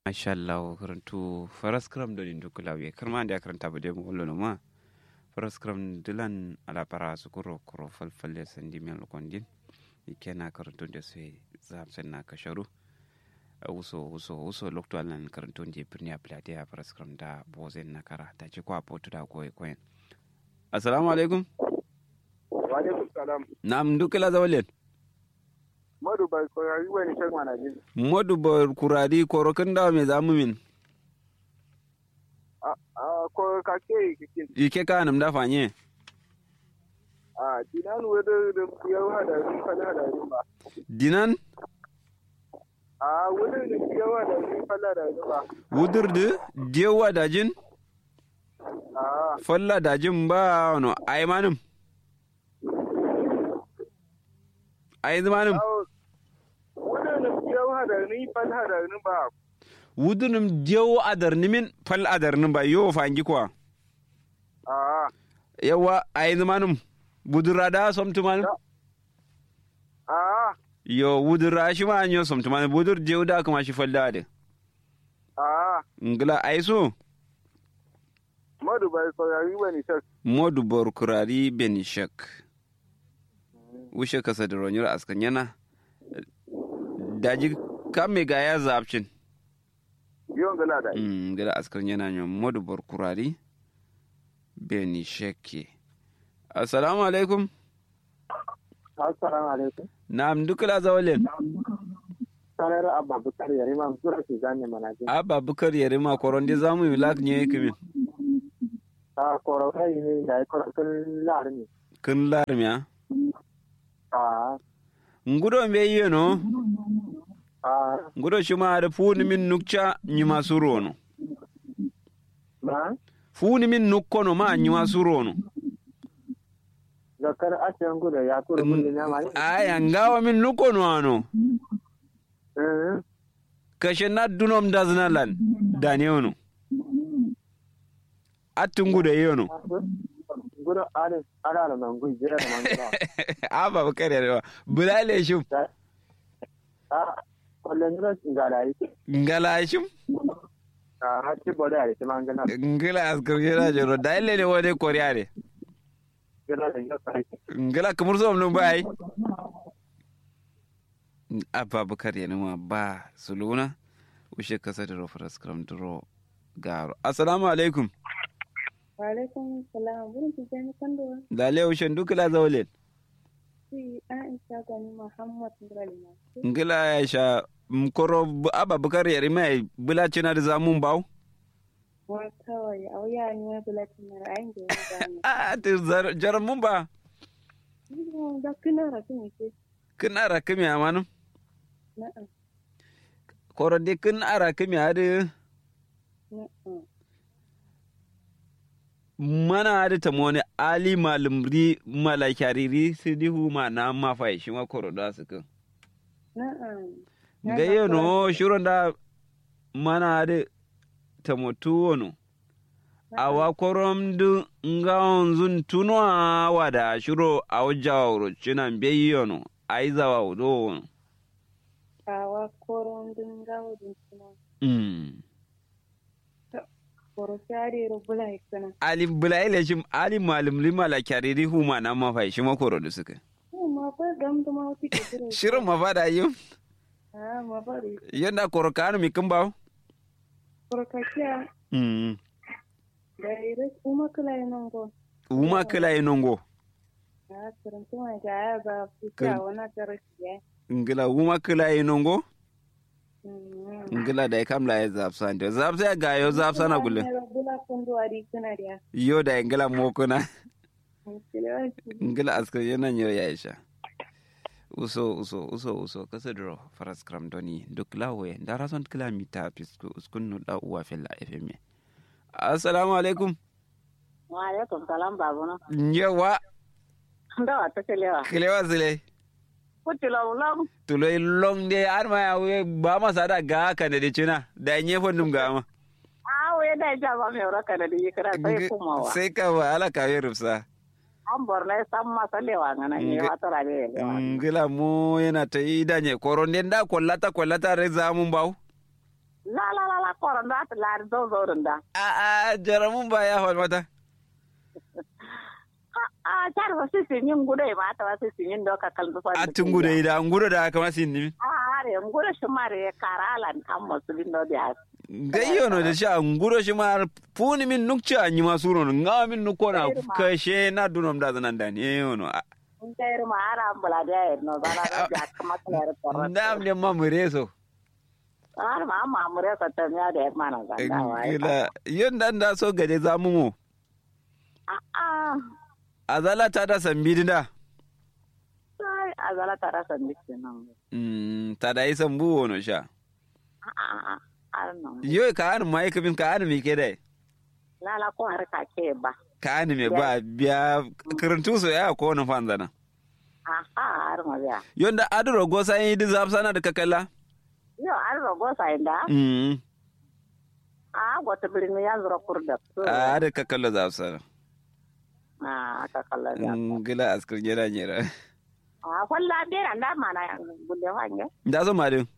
masha Allah karantu faras kram do din dukula we karma da karanta bude mu wallo ma faras kram dilan ala para su kuro kuro falfalle sandi men lokondin ikena karantu da sai zam sen na kasharu wuso wuso wuso lokto alan karantu je birni a plate a faras kram da bozen na kara ta ci kwa potu da koy koyen assalamu alaikum wa alaikum salam nam dukula zawalen Madu bai koyari wani shan mana jin. modu bor kuradi korokin da me zamu min A ko ka ke kike. ike ka nam da fanye A dinan wada da yau hada ni fa hada ni ba. dinan A wada da yau hada ni fa hada ni ba. wudurdu dewa dajin A falla dajin ba no aimanum ai zamanin wada da yau hada ni fa hada ni ba. wudunum dewo adarnimin fal adarnin ba yo fangi kwa A yawa ai zamanin budurada somtumanum a yo wudura shi ma anyo somtumanum budur dewo da kuma shi falla de a ngla ai so Madu bai koyari wani shan. modu bor kurari benishak wushe kasa da ronyar askan yana daji kame ga ya zabcin Yon gala da. Mm, gada askan yana nyon modu bor kurari benishake assalamu alaikum Assalamu alaikum. na'am dukula zawalen Sanar Abba Bukar Yarima Sura ke zane mana jin. abba bukar yarima koronde zamu yi lak nye kimin A korokai ne da ya korokun lahar ne. kin larmiya A ngudo mbe yeno a ngudo shima da funi min nukcha nyima surono ma funi min nukkono ma nyima surono zakar asiyan gudu ya tura kullum ya mani. aya ngawa min nukkono ano kashe na dunom daznalan daniono attungude yono Gudu alin ala da mangu jira da mangu ba. aba bakare rewa bulale shum A kullum jira ga da yi. ngala shum A hati boda ya yi mangana. ngala askar jera jero daile ne wode koryare Jira da yau sai. ngala kamar so mun bai aba bakare ne ma ba suluna ushe kasa da rofar skram dro garo assalamu alaikum Walaikum salam. Burin Tijjani Kando. dale ushe dukula zawlen Si Aisha Gani Muhammad Ngralima. ngila ya sha mkoro bu- aba bakar yari mai bula cina da zamun baw Wa kawai a wuya ni wani bulatin na ra'ayin da ya gani. a ti jaran mun ba Ina da kina rafi ke. kin ara kimi amanu Na'am. koro de kin ara kimi ade Na'am. mana ade tamone ali malumri malakariri sidihu ma na ma fa shi ma koro da su kin Na'am. ga yano shiron da mana ade tamotu wono awa korom du nga onzun tuno a wada shiro a wajawro cinan beyono aizawa wudo wono Kawa koron dinga wajen suna. mm. Koro shari rubula hikana. ali bulaile shim ali malum lima la kyariri huma na mafai shi makoro da suka Ma fa gam da ma wuce ke shirin. shirin mafada yau Ah, ma fa da yanda koro kanu mi kin bawo koro kakiya mm. da iris uma kula yi nan go. uma kila yi nongo Ah, turuntu mai ga ya ba fita wani tarashi ya. ngila uma kila yi nongo Mm. ngila da kam la ya zapsa ndo zapsa ga yo zapsa na gulle Bula kundu ari kana dia. yo da ngila mokuna Kile ngila askar yana nyo ya isha uso uso uso uso kasa dro faras kram doni duk lawe ndara son kila mita pisku uskun no da uwa fella fm assalamu alaikum Wa alaikum salam babu na. yawa Da wata kelewa. kilewa zile Kuti laulau. tulo long de arma ya we ba ma sada ga ka da cina da nye fondum ga ma Ah, we da ja ba mai raka da yi kira sai kuma wa. sai ka wa ala ka yi rufsa An borna san masa lewa ngana ne Nge- wata rabe lewa. ngila mu yana ta yi danye koron den da kwallata kwallata re zamun bawo La la la la koron da ta lari zo zo da a a jaramun ba ya falmata a tar ba su sin yin gudu ma ta ba su sin yin doka kan zuwa a tungu da ida nguro da kama sin ni a are gudu shi mare karalan an musulin do da gayyo no da sha nguro shi ma puni min nukcha anyi masuro no nga min nukona kashe na dunom da zanan da ne yono in kai ma ara ambula da ya no bana da ya kama kare porro ndam ne mamure so har ma amma mure ka ta ya da mana zanga wai gila yon dan da so gaje zamu mu a a azala ta da sambidi da sai azala tara san dikin nan mm ta da isan bu wono sha a a a nan yo ka an mai kabin ka an mi ke dai lala ko har ka ke ba ka an me ba biya karantu so ya ko no fanzana a har ma ya yon da aduro go sai di zapsana da kakalla yo an rogo sai da mm a wata birni ya zura kurda a da kakalla zapsana a aka kalla ya gila askar jera jera a holla bera da mana gulle wange da so madin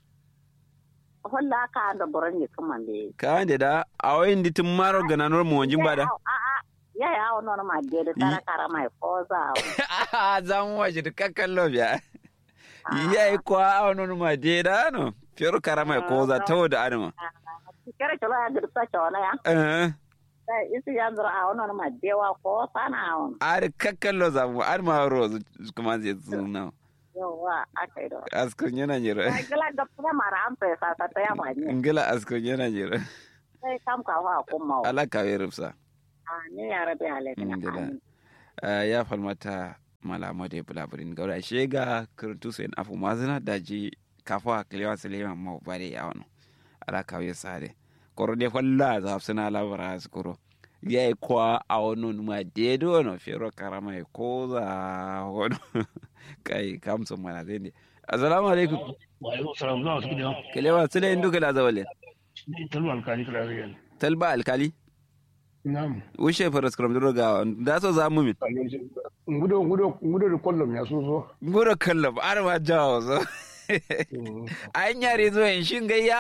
holla ka da boran yi kuma ne ka ande da awoyin di tun maro gananor mu wanjin bada a a ya ya wono ma de da tara kara mai koza za mu waje da kakkallo biya yayi kwa awonon ma de da no fiyor karama ko za ta da adama kere cholo ya girta chona ya eh sai isi ya zura a wono ma dewa ko sana on ar kakkallo za mu ar ma ro kuma zai zuna yawa akai do askar yana jira gila ga kuma mara an pesa ta ta ya mani ngila askar yana jira sai kam ka wa kuma ala ka rufsa a ni ya rabi alaikina ngila ya falmata malama da bulaburin gaura shega kurtu sai afu mazina daji kafa kilewa silema ma bare ya wano ala kawe sare koro de falla za suna labara su koro ya yi kwa a wani ma dedo wani fero karama ya ko za wani kai kamsun mana zai ne assalamu alaikum wa alaikum salam zuwa su gidan kilewa sile indu kala zawale ni talba alkali kala riyan talba alkali na'am wushe faras kram duro ga da so za mu min ngudo ngudo ngudo da kollom ya so so gura kallon ar ma jawo so an yare zuwa in shin gayya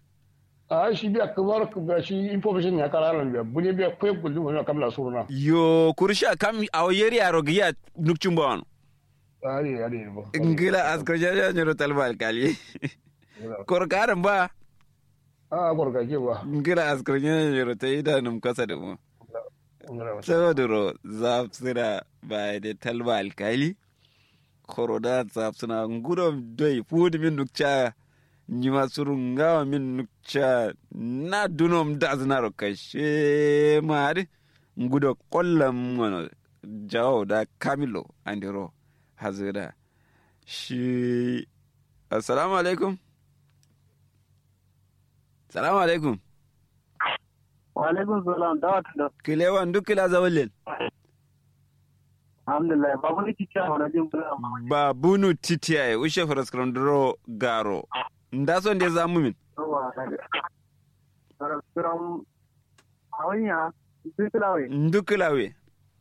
a shi biya kamar ka shi information ya kala ran biya bunye biya ko gullu wani kamla suruna yo kursha kam a yeri yaro giya nukcin ba wani ari ari ba ngila askar jaja nyoro talba alkali korkaran ba a gorga ke ba ngila askar jaja nyoro ta idanun kasa da mu saboda ro zafsira ba da talba alkali koroda zafsina ngudo doi fudi min nukcha nyima surungawa min nukcha na dunom daznaro kashe mari ngudo kollam wono jawo da kamilo andiro hazira shi assalamu alaikum salamu alaikum wa alaikum salam da wata da kilewan duk kila zawalin alhamdulillah babu ni kicciya wani jin bula ba bunu titiyaye ushe faraskram duro garo nda son de zamu min yawa daga sarasiran hawanya dukulawe duk kilawe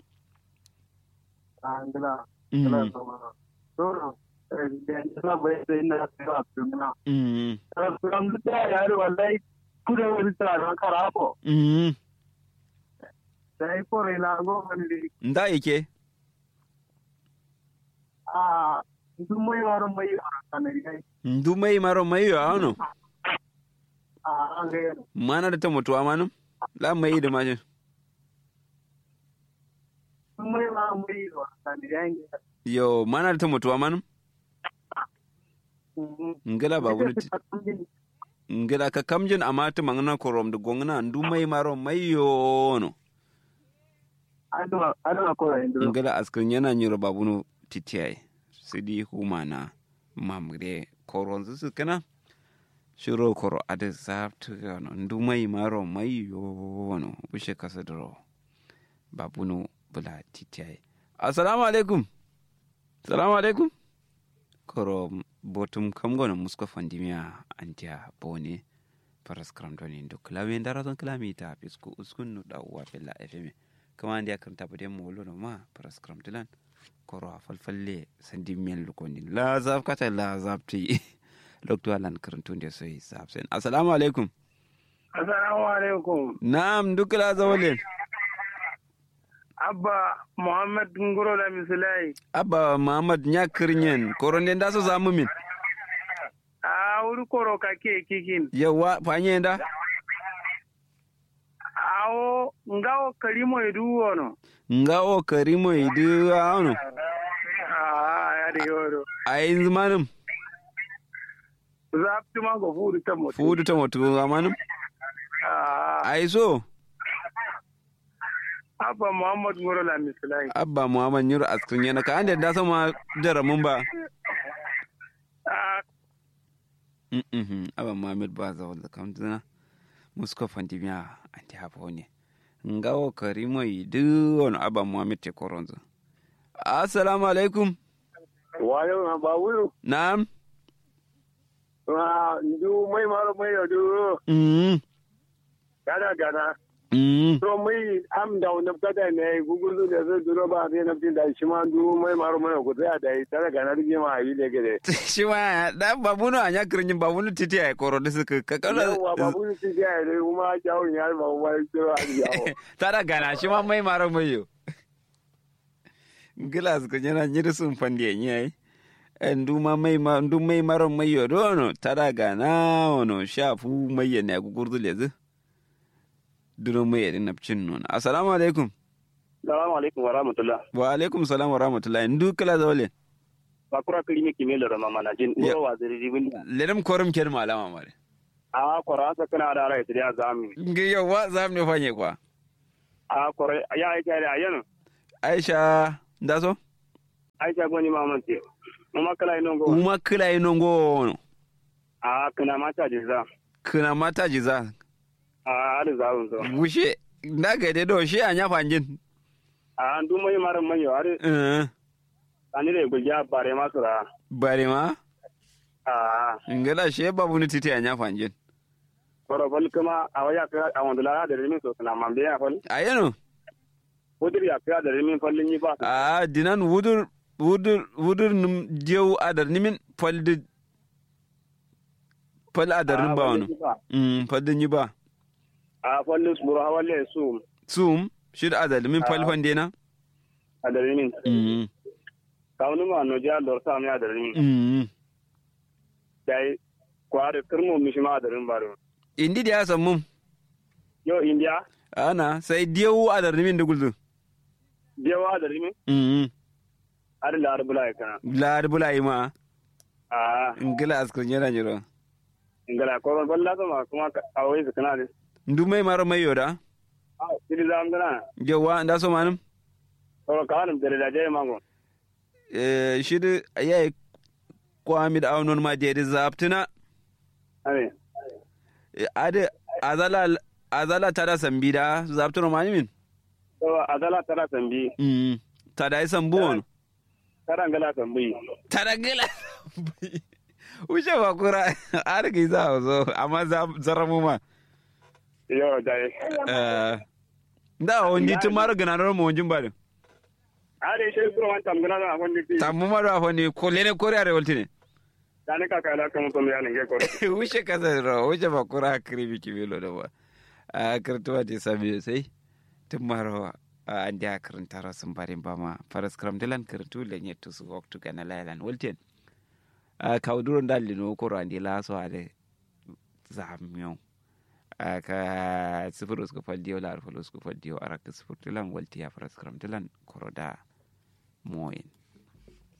a ngila ngila sama soro da bai da ina tsira tumina sarasiran duk da yaro wallahi kuda wani tsaron karako sai kore la go wani nda yake a duk mai waron mai waron kanari ndu mai maro mai yo ano a an ga mana da ta mutuwa manu la mai da mashin duk mai waron mai waron kanari yo mana da ta mutuwa manu ngila ba bunu ngila ka kamjin amma ta mangana korom da gongna ndu mai maro mai yo no adama adama ko yin ngila askrin yana nyiro babunu titiyaye sidi humana mamre koron su kana shiro koro ade zabtu yono ndu mai maro mai yono bushe kasa duro babunu bula titiyaye assalamu alaikum assalamu alaikum koro botum kam gono musko fandimiya antiya bone paras kram doni ndo klawe ndara ton klamita pisku uskun nu da uwa bella fm kama andi akram tabade mo wolo ma paras kram dilan koro a falfalle sandi miyan lukondi la zaf kata la zaf ti lokto alan karantu nde soyi zaf sen assalamu alaikum Assalamu alaikum. Na'am dukla zawalin. Abba Muhammad Nguro da Misilai. Abba Muhammad nya kirnyen koronde da so zamu min. A wuri koro kake kikin. Yawa fanye da. Awo ngawo karimo edu wono. Ngawo karimo idu ano. Ah ya de yoro. Ayin zamanin Zapti ma go fudu ta moto. fudu ta mutu zamanin. Ah Ai so Abba Muhammad Nguro da Misilai. Abba Muhammad Yuru askrin yana ka ande da sama jaramun ba. Ah Mhm. Abba Muhammad ba za wala kam dina. Musko fandimiya anti hapo ne. Ngawo karimo idu ono Abba Muhammad te koronzo. Assalamu alaikum. wayo na ba wuro Na'am. na ndu mai maro mai yodu Mhm. gana gana Mhm. to mai am da wannan kada ne gugulu da zai duro ba ne na tin da shi ma ndu mai maro mai ko da da tare gana rige ma yi da gede shi ma da babuno a nya kirnyin babuno titi ai koro da suka ka kala yawa babu ni ti ga ne kuma jawo ya ba ba jiro a jawo tada gana shi ma mai maro mai yo gilas ko nyana nyiri sun fandi en yayi en du ma mai ma du mai maro mai yo dono tada gana ono shafu mai ya ne gugurdu lezi duro mai yadin napcin non assalamu alaikum Assalamu alaikum wa rahmatullah. wa alaikum salam wa rahmatullahi ndu kala zawle Bakura kirimi kimelo da mama na jin. Ya. Nguro wa zari ribin. ledam korum ken malama mare A kora sa kana da rai da zami. ngi yo wa zam ne fanye kwa A kora ya aika da ayano. aisha ndaso Aisha goni mama ce. Mama kala ino go. uma kila ino ngono A kana mata jiza. kuna mata jiza A da zawun so. gushe ndaga de do shi anya fanjin A ndu mai maran mai yo are eh ani da gulja bare ma sura. bare ma A ngala she babu ni titi anya fanjin kora fal kuma a waya ka a wanda la da rimin so kana mambe ya fal. ayeno Wudur ya ka da rimin fallin yi ba. a dinan wudur wudur wudur num jew adar nimin falde fal adar nim ba wono mm falde ni ba A fallin su buru hawalle su sum shid adar min fal Ah. fande na a da rimin. mm Kawunu ma no ja lor sa mi a da rimin. mm Dai kware kirmo mishima a da rimin baro. indi da sammum Yo India ana sai jew adar nimin da guldu jewa da rimin. mm Har la arbula ya kana. la bulai ma A ngala askar nyana nyiro ingala koron balla sama kuma a wai su kana ne. ndu mai maro mai yoda A siri zam gana. jewa nda so manum Koron kawanum da da jai mango. eh shid ayai kwamid awnon ma de zaptina Ane. Eh, ade azala azala tada sambida zaptino mani min To azala tara tambi. mm tada isan buwon Tara ngala tambi. tada gila ushe bakura argi za zo amma za zaramu ma Yo dai. eh da wondi tumar gananar mo wonjin bade Are shi kuro wan tam gana na wonni ti. tammu ma da fani ko lene kore are woltine Dani ka kala kan to mi anin ge koro. ushe kasa ro ushe bakura kribi kibilo da ba a kartuwa te sabi sai tumaro andi a karantara sun barin bama faras kram dilan karantu le nyettu su waktu kana lailan wolten a kawduro dalli no koro andi laso ade zamyo a ka sifir usku faldiyo lar fal usku faldiyo arak sifir dilan walti ya faras kram dilan koro da moyin